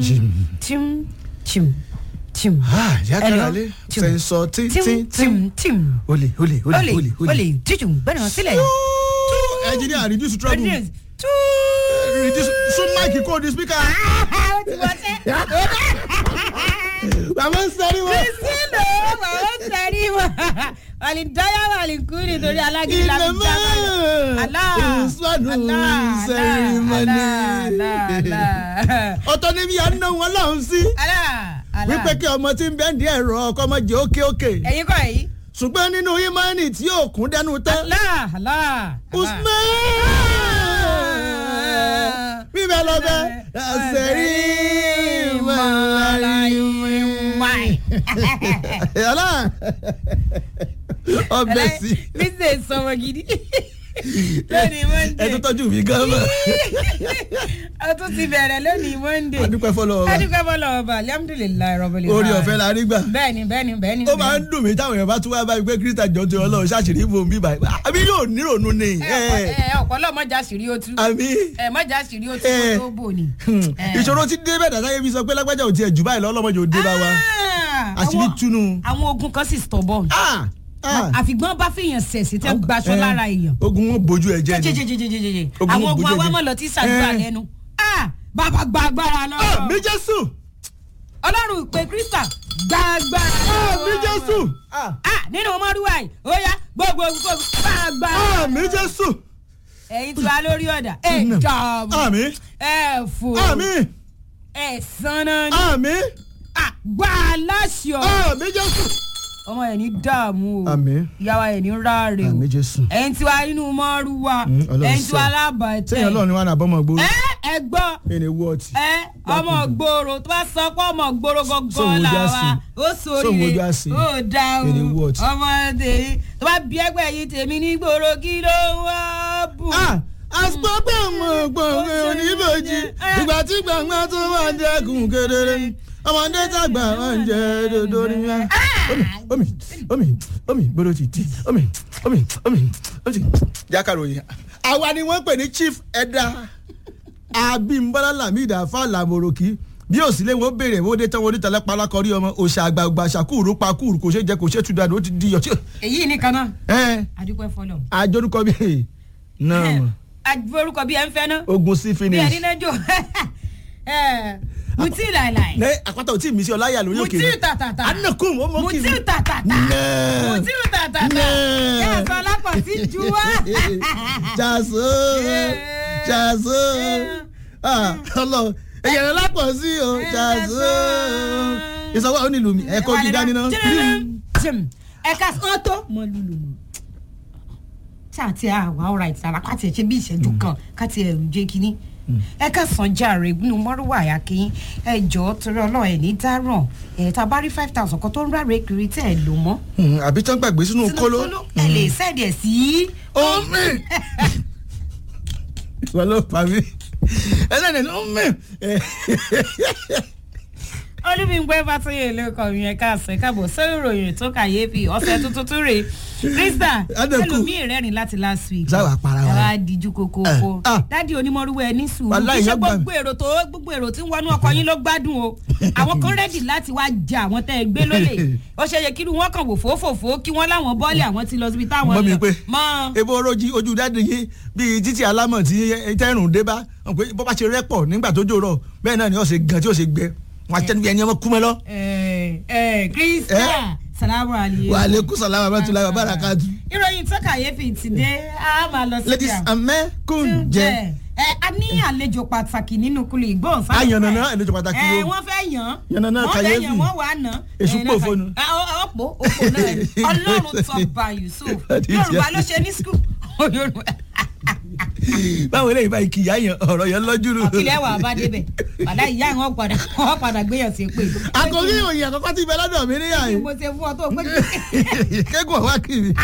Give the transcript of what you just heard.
Jim. tim tim tim. Ah, ìyá Hello? káralé Tim. sẹ́ńsọ tim tíntín tim tim. olè olè olè olè olè olè jíjù gbẹ́nà sílẹ̀. engineer reduce trouble reduce sún máìkì kó di speaker. ó ti wọ́n tẹ́. bàbá ń sẹ́rí wọn. kristiano màá ń tẹ̀rí wọn. wàlídáyà wàlíkú nítorí alágídí la fi Ìnàmọ́ dá Allah ìsọdún Allah sẹ́rímọ́nì. Allah Allah ọ̀tọ̀ ni bí a ń ná wọn lọ́hùn sí. Allah Allah. wípé kí ọmọ tí ń bẹ́ẹ̀ di ẹ̀rọ ọkọ ọmọ jẹ́ òkè òkè. ẹ̀yin kọ́ ẹ̀yin. ṣùgbọ́n nínú ìmọ̀ọ́nì tí yóò kún dẹnu tán. Allah Allah. usman bíbẹ̀ lọ bẹ́ sẹ́rí mọ́láyé. yàrá ọbẹ̀ sí. bísí sọmọ gidi lónìí monday ẹ tó tọ́jú mi gan mọ́. ó tún ti bẹ̀rẹ̀ lónìí monday adúpẹ́ fọlọ́ ọba adúgbò bọ́lá ọba alhamdulilayi rọ́bìlì orí ọ̀fẹ́ la rí gbà. bẹ́ẹ̀ni bẹ́ẹ̀ni bẹ́ẹ̀ni. ó máa ń dùn mí táwọn èèyàn bá tún wá báyìí pé kírísítà jọ ti ọlọ́run ṣàṣírí fún mi báyìí àbí yóò nírònú ni. ẹ ẹ ọ̀pọ̀lọ́ mọ́jà sírí ó tú àbí ẹ mọ́jà sírí ó tú Eh. kó tó bò ní. Eh. ìṣòro ti dé bẹ́ẹ̀ dàtàyè fi sọ pé lágbájá ò tiẹ̀ jù báyìí lọ́lọ́mọdé ò dé bá wa Ah, àṣírí àwọn- túnú. àwọn ogun kan sì stubborn Ah, ah. àfìgbọ́n bá fìyàn sẹ̀sì tẹ́ gbaṣọ Eh, lára èèyàn. ogun wọn bójú ẹ jẹ ni. jẹjẹjẹjẹjẹjẹ Ogun àwọn ogun bójú ẹ̀jẹ̀. awámọ̀lọ́ tí sàdúrà Eh. lẹ́nu Ah, bàbá gba agbára lọ. Ah, mi jésù ọlọ́run ìpè kírísítà gba agbára Ah, lọ. mi jésù Ah, Ah, nínú mọ́rúwá yìí ó yá gbogbo gbogbo gba agbára. ah, mi jésù ẹ̀yin tí wàá lórí ọ̀dà ẹ̀ Mm. dààmú àmì ẹ̀ fò àmì ẹ̀ sanná ní àmì àgbà aláṣọ àmì jésù. ọmọ ẹ̀ ní dààmú o àmì ìyàwó ẹ̀ ní ráre o àmì jésù. ẹ̀yin tí wàá nínú mọ́rúwá Mm, Ọlọ́run ẹ̀yin tí wàá sẹ́yìn lábàtẹ̀ ọlọ́run ni wọn náà bọ́mọ gbó. ẹ ẹ gbọ́ ẹni wọ́ọ̀tì. ẹ ọmọ gbòòrò tó bá sọ pé ọmọ gbòòrò Sóhun gangan ojú là àsè. wá ó Sóhun ojú sóríire àsè. ó dáhùn Èrè what? ọmọ tèmi tó bá bí ẹgbẹ́ yìí tèmi ní gbòòrò kí ló ń wá bù. Ah, àsopọ̀ mọ̀ gbọ̀ngàn oníbòjì ìgbà tí gbàngbà tó máa dẹ́kun kedere ọmọdé tàgbà máa ń jẹ dodo ní wá. omi omi omi gbọdọ̀ ti di omi omi omi omi. jákàròyìn àwa ni wọ́n pè ní chief ẹ̀dá abimbola lamida falamoroki bí òsínlẹ̀ wọn béèrè wọ́n dé tán wọ́n dé tẹ́lẹ̀ palákọ̀rí ọmọ òṣà àgbààgbà ṣàkúrú pakúrú kò ṣe jẹ kò ṣe tú dáadọ́ ó ti di yọtí. èyí nìkan náà ẹ adúpẹ́ fọlọ́ àjọdúnkọ bíi náà mọ̀ orúkọ bí ẹ ń fẹ́ náà ogun sí bí ẹ finish. nínú jò mutí láìláì ní àpáta ò tí ì mí sí ọláyà lórí òkè mutí tàtàtà anakun ó mọ kí mutí tàtàtà Nẹ́ẹ̀. mutí tàtàtà Nẹ́ẹ̀. yẹ sọ lápọ̀ sí ju wá. jaso jaso Ah, ọlọ ẹyẹrẹ lápọ̀ sí o jaso ìsọwọ́ ò nílùú mi ẹ̀kọ́ gíga níná. ẹ̀ka sàn tó mọ lulu mọ. ṣáà tí a wà ọ̀rọ̀ àìsàn àpàtì ẹ̀ ṣe bí ìṣẹ́jú kan káti ẹ̀ ń jẹ́ kínní. ẹ̀ka sàn jàre nínú mọ́rúwà àyàkín ẹ jọ̀ọ́ torí ọlọ́run ẹ̀ ní dáràn ẹ̀ tá a bá rí five thousand kan tó ń ráre kiri tẹ́ ẹ̀ lò mọ́. Hmm, àbí tán gbàgbé sínú Sínú kóló. ẹ lè sẹ́ẹ̀dì ẹ̀ sí. omi wọ́n ló pa mí ẹlẹ́ni omi. olùmígbẹ́ fàtúyè ló kọ ìyẹn káàsẹ̀ káàbọ̀ sórí ìròyìn tó kàyéfì ọ̀sẹ̀ tuntun tún rè krista Adẹ́kù. ẹlòmíì rẹ́rìn láti last week Sáwà para wa. ẹ wá díjú kókókó Eh, ah. dádì onímọ̀rúwẹ̀ ní sùúrù Wàláhì kí ṣe yẹn gbà mí. gbogbo èrò tó gbogbo èrò tí ń wọnú ọkọ yín ló gbádùn o àwọn kan rẹ́dì láti wá ja àwọn tẹ́ ẹ gbé lólè ó ṣe yẹ kí wọ́n kàn wò fòfòfò kí wọ́n láwọn bọ́ọ̀lì àwọn ti lọ síbi táwọn mọ mi lọ. pé mọ́ ebo oroji ojú dáàdi yín bíi títí alámọ̀ tí tẹ́rùn dé bá wọn pé bó bá ṣe rẹ́pọ̀ nígbà tó jòrò bẹ́ẹ̀ náà ni ó ṣe gan tí ó ṣe gbẹ wọn àti ẹni ẹni ọmọ kú mọ́ lọ. ẹ ẹ krista Eh? salamu alaykum. wà á lè kú sàlámà bá tún lára bára ká tù. ìròyìn tó kàyéfì ti dé a máa lọ sí ladies and men kún jẹ. ẹ a ní àlejò pàtàkì nínú kulè ìgbóhùnsáfẹ́. a yànnà náà àlejò pàtàkì ẹ ló. wọ́n fẹ́ yàn. Yànnàná wọ́n fẹ́ kàyéfì. yàn wọ́n wà á nà. Èṣù ẹ, pò náà fónú. kà- ẹ, ọ- ọ̀pọ̀ òpó náà ni. ọlọ́run tó bá yusuf Àdìjẹ́. yorùbá ló ṣe ní skul yorùbá báwo eléyìí báyìí kì í yá yàn ọ̀rọ̀ yẹn lọ́jú rù. àkìlẹ̀ wà bá débẹ̀ padà ìyá wọn padà wọn padà gbéyàn sí pé. àkòrí ìròyìn àkọ́kọ́ ti bẹ lọ́dọ̀ mi níyà mo yìí ṣe fún ọ tó pé kékun ọ̀wá kiri.